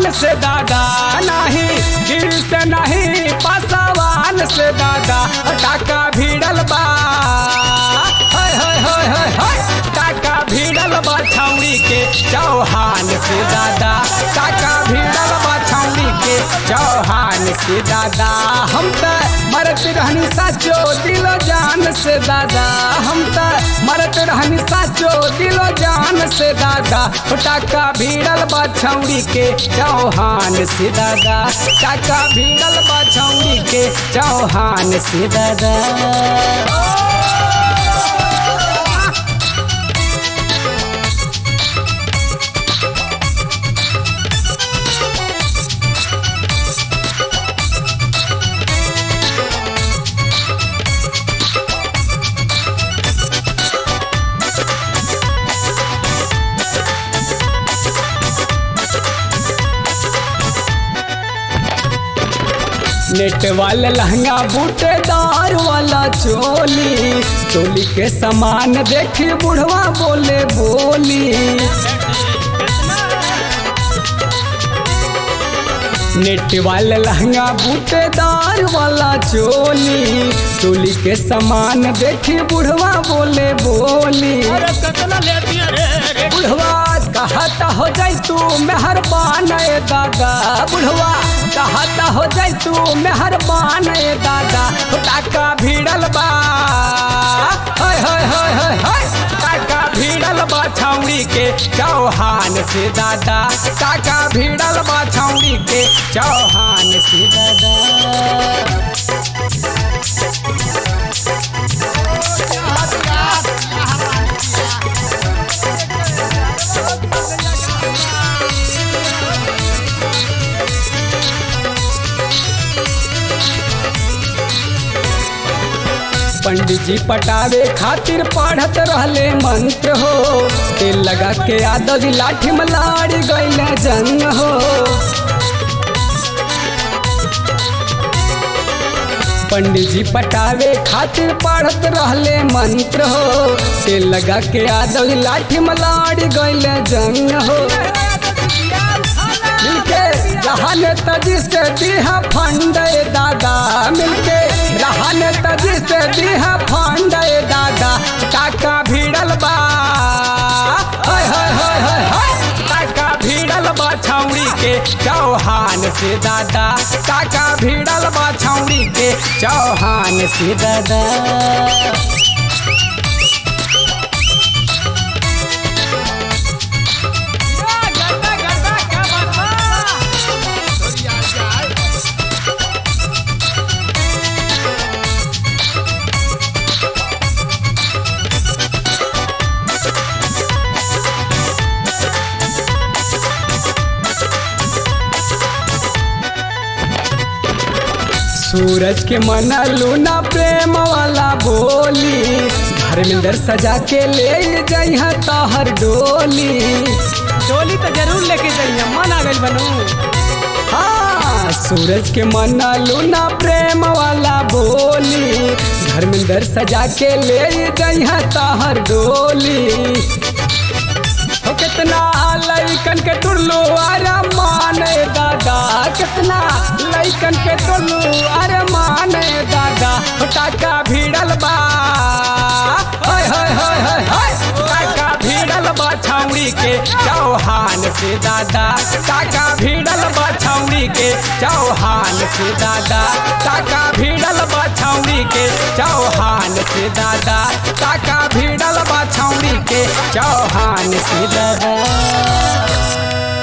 चौहान से दादा नहीं गिर से नहीं पासवान से दादा टाका भिड़ल बा हाय हाय हाय हाय हाय टाका भिड़ल बा छौड़ी के चौहान से दादा टाका भिड़ल बा छौड़ी के चौहान से दादा हम त मरत रहनी साचो दिलो जान से दादा हम त मरत रहनी साचो दिलो जान से दादा टाका भिड़ल बा छौड़ी के चौहान से दादा टाका भिड़ल बा छौड़ी के चौहान से दादा नेट वाला लहंगा बूटेदार वाला चोली चोली के समान देखी बुढ़वा बोले बोली नेट वाला लहंगा बूटेदार वाला चोली चोली के समान देखी बुढ़वा बोले बोली अरे कतना लेती है रे रे बुढ़वा कहता हो जाई तू मेहरबान ए दादा बुढ़वा कहता हो जाई तू मेहरबान ए दादा हो टाका भिड़ल बा हाय हाय हाय हाय हाय टाका भिड़ल बा छौड़ी के चौहान से दादा टाका भिड़ल बा छौड़ी के चौहान से दादा पंडित जी पटावे खातिर पढ़त रहले मंत्र हो तेल लगा के आदत लाठी में लाड़ी गईले जंग हो पंडित जी पटावे खातिर पढ़त रहले मंत्र हो तेल लगा के आदत लाठी में लाड़ी गईले जंग हो मिलके रहन तजी से दीहा फंड दादा मिलके रहन तजी से दीहा फंड दादा टाका भिड़ल बा हाय हाय हाय हाय हाय टाका भिड़ल बा छौड़ी के चौहान से दादा टाका भिड़ल बा छौड़ी के चौहान से दादा गड्ढा गड्ढा क्या बात बा सूरज के मना लूना प्रेम वाला बोली धर्मेंद्र सजा के ले जइहा तहर डोली डोली तो जरूर लेके जाइए मन आ गई बनू हाँ सूरज के मना लूना प्रेम वाला बोली धर्मेंद्र सजा के ले जइहा तहर डोली हो कितना लइकन के टुल्लू अरे माने दादा कितना लइकन के टुल्लू अरे माने दादा हो टाका भिड़ल बा हाय हाय हाय हाय हाय टाका भिड़ल बा छौड़ी के चौहान से दादा टाका भिड़ल बा छौड़ी के चौहान से दादा टाका भिड़ल बा छौड़ी के चौहान से दादा टाका भिड़ल बा छौड़ी के चौहान से दादा